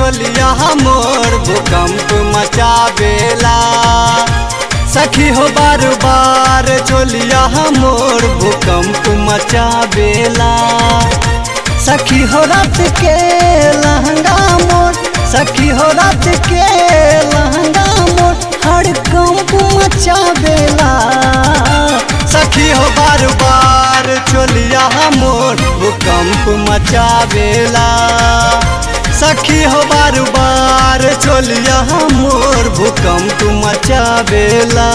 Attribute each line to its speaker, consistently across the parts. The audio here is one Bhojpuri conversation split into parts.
Speaker 1: चोलिया मोर भूकंप मचावेला सखी हो बार बार चोलिया मोर भूकंप मचावेला सखी हो रात के लहंगा मोर सखी हो रात के लहंगा मोर हर कंप मचावेला सखी हो बार बार चोलिया मोर भूकंप मचावेला सखी हो बार बार चोलिया मोर भूकंप मचावेला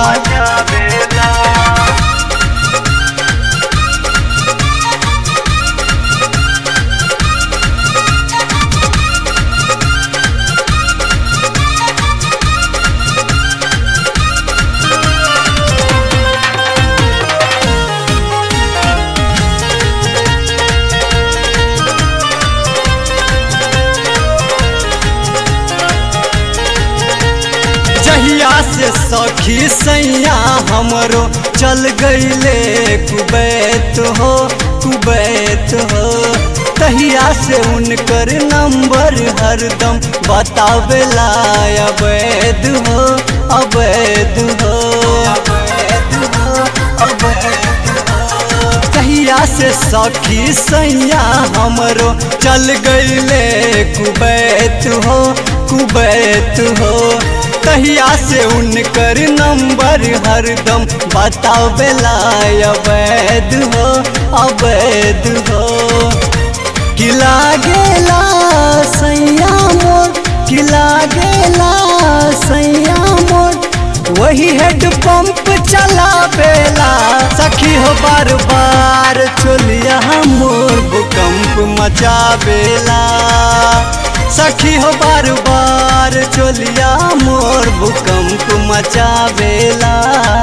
Speaker 1: जहिया से सखी सैया हमरो चल गईले कुबैत हो कुबैत हो तहिया से उनकर नंबर हरदम बतावेला अवैध हो अवैध हो अवैध हो अवैध हो कहिया से सखी सैया हमरो चल गईले कुबैत हो कुबैत हो तहिया से उनकर नंबर हरदम बतावेला अवैध हो अवैध हो किला गेला सैया मोर किला गेला सैया मोर वही हेड पंप चलावेला सखी हो बार बार चोलिया मोर भूकंप मचावेला सखी हो बार बार चोलिया मोर भूकंप मचावेला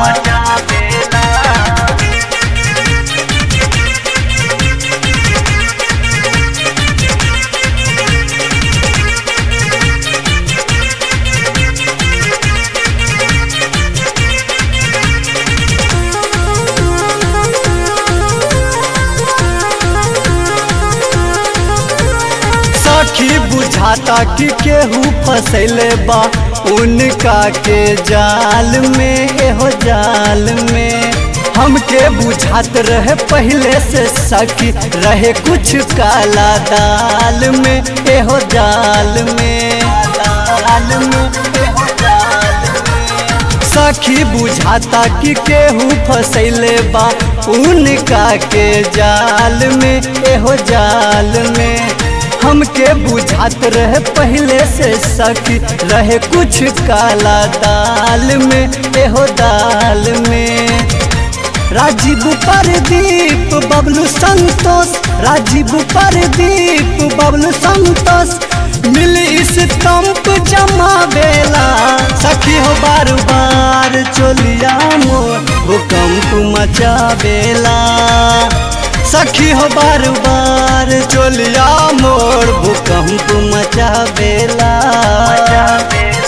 Speaker 1: सखी बुझाता कि केहू फसैले बा उनका के जाल में एहो जाल में हमके बुझात रहे पहले से सखी रहे कुछ काला दाल में एहो जाल में दाल में एहो जाल में सखी बुझाता कि केहू फसैले बा उनका के जाल में एहो जाल में हमके बुझात रहे पहले से सखी रहे कुछ काला दाल में एहो दाल में राजीव परदीप बबलू संतोष राजीव परदीप बबलू संतोष मिल इस तंप जमावेला सखी हो बार बार चोलिया मोर भूकंप मचावेला सखी हो बार बार चोलिया मोर भूकंप मचावेला